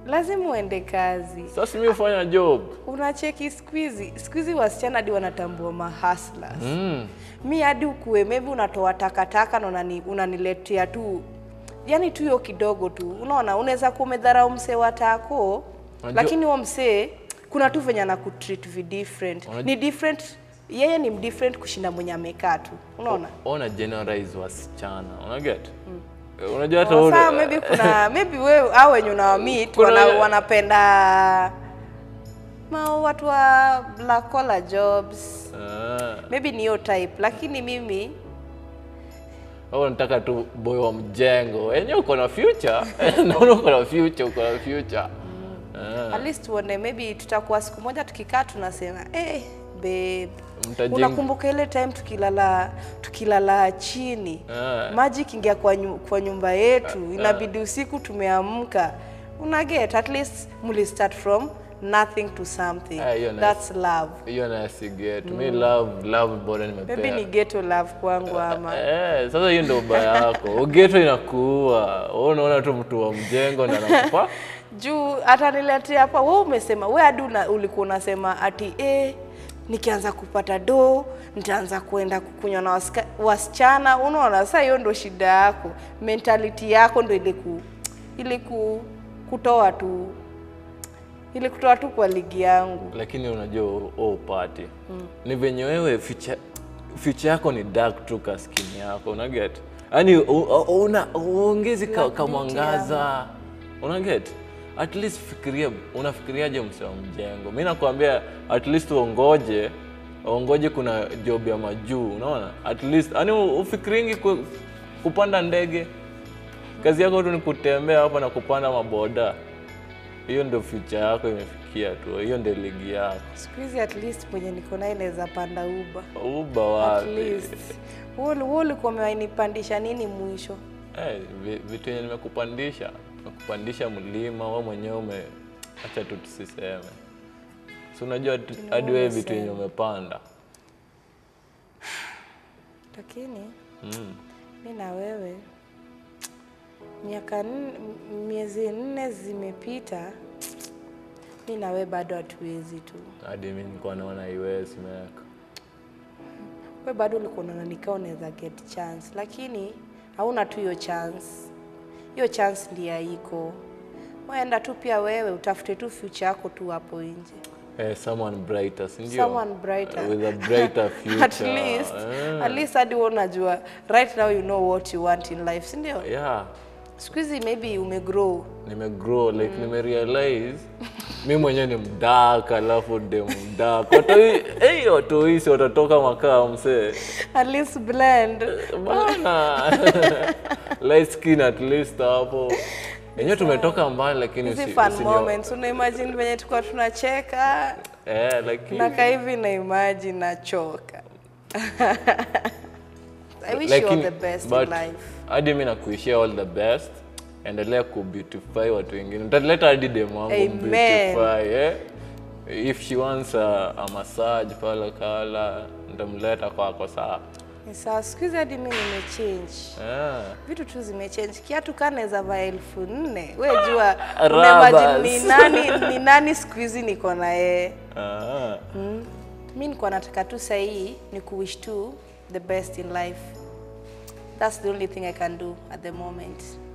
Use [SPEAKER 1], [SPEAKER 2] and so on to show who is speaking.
[SPEAKER 1] lazima uende kazi
[SPEAKER 2] Sasa mimi hufanya job.
[SPEAKER 1] unacheki squeezy squeezy wasichana hadi wanatambua mahasla
[SPEAKER 2] Mm.
[SPEAKER 1] mi hadi ukue maybe unatoa takataka na unani, unaniletea tu yani tu hiyo kidogo tu unaona unaweza kuwa umedharau msee wa tako
[SPEAKER 2] Unajua-
[SPEAKER 1] lakini huo msee kuna tu venye anakutreat vi different
[SPEAKER 2] Unajua-
[SPEAKER 1] ni different yeye ni different kushinda mwenye amekaa tu unaona
[SPEAKER 2] Ona generalize wasichana. Una get? Unajua hata
[SPEAKER 1] Sawa,
[SPEAKER 2] ule-
[SPEAKER 1] maybe kuna maybe wewe au wenye unawamit
[SPEAKER 2] Kuna
[SPEAKER 1] wana,
[SPEAKER 2] we-
[SPEAKER 1] wanapenda ma watu wa black collar jobs
[SPEAKER 2] Ah.
[SPEAKER 1] maybe ni hiyo type lakini mimi
[SPEAKER 2] Au nataka tu boy wa mjengo. Enyewe uko na future. Naona uko na future, uko na future. Ah.
[SPEAKER 1] at least tuone maybe tutakuwa siku moja tukikaa tunasema eh babe
[SPEAKER 2] Mtajenga-
[SPEAKER 1] unakumbuka ile time tukilala tukilala chini
[SPEAKER 2] Ah.
[SPEAKER 1] maji ikiingia kwa, nyu, kwa nyumba yetu inabidi usiku tumeamka una get at least muli start from nothing to something
[SPEAKER 2] Ah, hiyo nice.
[SPEAKER 1] that's love
[SPEAKER 2] Hiyo na siget. Mi love love bora nimepea.
[SPEAKER 1] maybe ni ghetto love kwangu ama
[SPEAKER 2] Eh, sasa hiyo ndio ubaya yako. Ugeto inakuua. Wewe unaona tu mtu wa mjengo na anakupa.
[SPEAKER 1] juu ataniletea hapa wewe umesema wewe hadi una- ulikuwa unasema ati eh, nikianza kupata do nitaanza kuenda kukunywa na wasika- wasichana unaona sasa hiyo ndo shida yako mentality yako ndo ile ku ile ku, kutoa tu ile kutoa tu kwa ligi yangu
[SPEAKER 2] Lakini unajua oh, upati. Ni venye wewe future future yako ni dark tu ka skin yako. Una get? Yaani u- u- una uongezi ka,
[SPEAKER 1] Black
[SPEAKER 2] ka
[SPEAKER 1] beauty
[SPEAKER 2] mwangaza. Una get? At least fikiria unafikiriaje mse wa mjengo? Mimi nakwambia at least uongoje uongoje kuna job ya majuu, unaona? At least yani ufikiringi ku, kupanda ndege. Kazi yako tu ni kutembea hapa na kupanda maboda. Hiyo ndio future yako imefikia tu. Hiyo ndio ligi yako.
[SPEAKER 1] siku hizi at least mwenye niko naye naweza panda uba
[SPEAKER 2] Uba
[SPEAKER 1] at
[SPEAKER 2] wapi?
[SPEAKER 1] least wewe wewe ulikuwa umenipandisha nini mwisho
[SPEAKER 2] Eh, vi- vitu yenye nimekupandisha nimekupandisha mlima, wewe mwenyewe ume acha tu tusiseme. Si unajua tu- hadi wewe vitu yenye umepanda.
[SPEAKER 1] lakini
[SPEAKER 2] Mm.
[SPEAKER 1] mi na wewe miaka nne- m- miezi nne zimepita mi na wewe bado hatuwezi tu
[SPEAKER 2] Hadi mimi nilikuwa naona iwezi meka.
[SPEAKER 1] we bado ulikuwa unaona nikaa unaweza get chance lakini hauna tu hiyo chance hiyo chance ndiye haiko waenda tu pia wewe utafute tu future yako tu hapo nje
[SPEAKER 2] Eh, someone brighter, si ndio?
[SPEAKER 1] someone brighter
[SPEAKER 2] With a brighter future.
[SPEAKER 1] at least
[SPEAKER 2] Eh,
[SPEAKER 1] at least hadi wewe unajua right now you know what you want in life si ndio
[SPEAKER 2] yeah.
[SPEAKER 1] siku hizi maybe umegrow
[SPEAKER 2] nimegrow like nimerealize mi mwenyewe ni mdaka alafu de mdaka watoi hey, watoi si watatoka makaa msee
[SPEAKER 1] at least blend
[SPEAKER 2] bana light skin at least hapo yenyewe tumetoka mbali lakini
[SPEAKER 1] hizi
[SPEAKER 2] usi-
[SPEAKER 1] fun
[SPEAKER 2] usinio-
[SPEAKER 1] moments una imagine venye tulikuwa tunacheka
[SPEAKER 2] eh, lakini
[SPEAKER 1] naka hivi na imagine nachoka I wish you all
[SPEAKER 2] lakini
[SPEAKER 1] the best
[SPEAKER 2] but
[SPEAKER 1] in life
[SPEAKER 2] hadi mi nakuishia all the best endelea kubeautify watu wengine utaleta hadi demu wangu
[SPEAKER 1] Amen.
[SPEAKER 2] beautify eh? if she wants a, a massage pale kala ntamleta kwako saa
[SPEAKER 1] Ni sawa siku hizi hadi mi nimechange
[SPEAKER 2] yeah.
[SPEAKER 1] vitu tu zimechange kiatu kaa naweza vaa elfu nne we jua
[SPEAKER 2] Rubbers.
[SPEAKER 1] unaimagine ni nani ni nani siku hizi niko na yeye
[SPEAKER 2] ah.
[SPEAKER 1] mm. mi nikuwa nataka tu sahii ni kuwish tu the best in life that's the only thing i can do at the moment